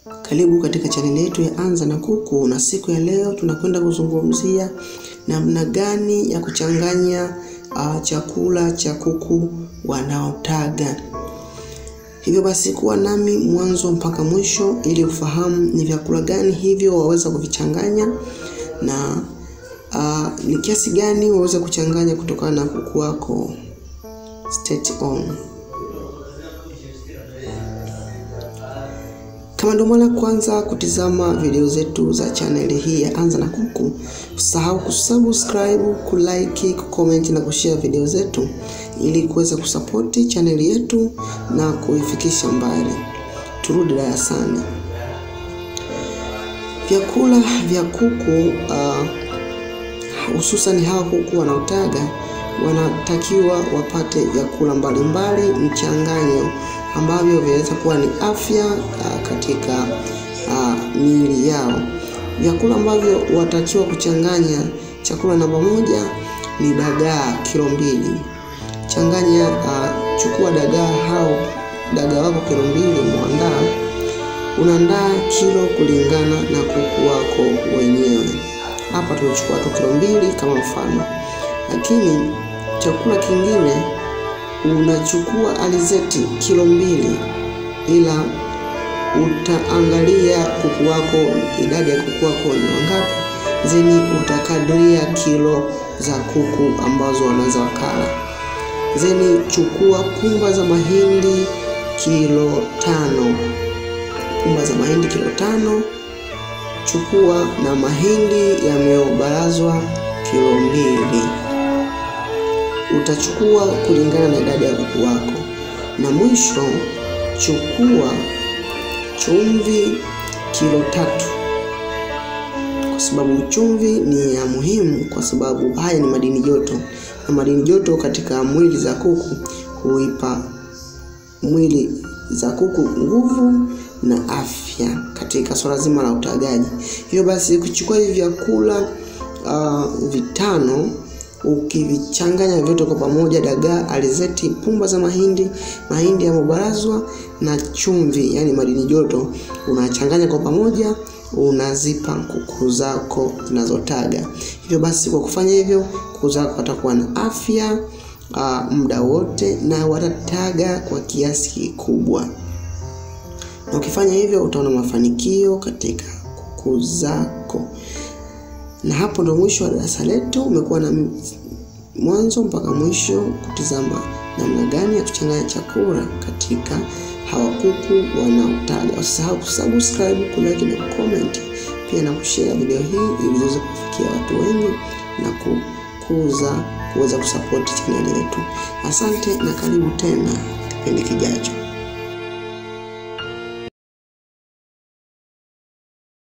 Karibu katika chaneli yetu ya Anza na Kuku, na siku ya leo tunakwenda kuzungumzia namna gani ya kuchanganya uh, chakula cha kuku wanaotaga. Hivyo basi kuwa nami mwanzo mpaka mwisho ili ufahamu ni vyakula gani hivyo waweza kuvichanganya na uh, ni kiasi gani waweza kuchanganya kutokana na kuku wako. Stay on. Kama ndio mara kwanza kutizama video zetu za chaneli hii ya Anza na Kuku, usahau kusubscribe, kulike, kucomment na kushare video zetu ili kuweza kusapoti chaneli yetu na kuifikisha mbali. Turudi darasani. Vyakula vya kuku uh, hususan hawa kuku wanaotaga wanatakiwa wapate vyakula mbalimbali mchanganyo ambavyo vinaweza kuwa ni afya uh, katika uh, miili yao. Vyakula ambavyo watakiwa kuchanganya, chakula namba moja ni dagaa kilo mbili. Changanya uh, chukua dagaa au dagaa wako kilo mbili, muandaa unaandaa kilo kulingana na kuku wako wenyewe. Hapa tumechukua tu kilo mbili kama mfano, lakini chakula kingine unachukua alizeti kilo mbili, ila utaangalia kuku wako, idadi ya kuku wako ni wangapi, zeni utakadiria kilo za kuku ambazo wanaweza wakala. Zeni chukua pumba za mahindi kilo tano, pumba za mahindi kilo tano. Chukua na mahindi yameobarazwa kilo mbili utachukua kulingana na idadi ya kuku wako. Na mwisho chukua chumvi kilo tatu, kwa sababu chumvi ni ya muhimu, kwa sababu haya ni madini joto, na madini joto katika mwili za kuku huipa mwili za kuku nguvu na afya katika swala zima la utagaji. Hivyo basi ukichukua hivi vyakula uh, vitano ukivichanganya vyote kwa pamoja, dagaa, alizeti, pumba za mahindi, mahindi yamebarazwa na chumvi, yani madini joto, unachanganya kwa pamoja, unazipa kuku zako zinazotaga. Hivyo basi kwa kufanya hivyo, kuku zako watakuwa na afya uh, muda wote na watataga kwa kiasi kikubwa, na ukifanya hivyo utaona mafanikio katika kuku zako na hapo ndo mwisho wa darasa letu. Umekuwa na mwanzo mpaka mwisho kutizama namna gani ya kuchanganya chakula katika hawa kuku wanaotaga. Usisahau kusubscribe, kulike na kucomment, pia na kushare video hii ili iweze kufikia watu wengi na kukuza kuweza kusapoti chaneli yetu. Asante na karibu tena kipindi kijacho.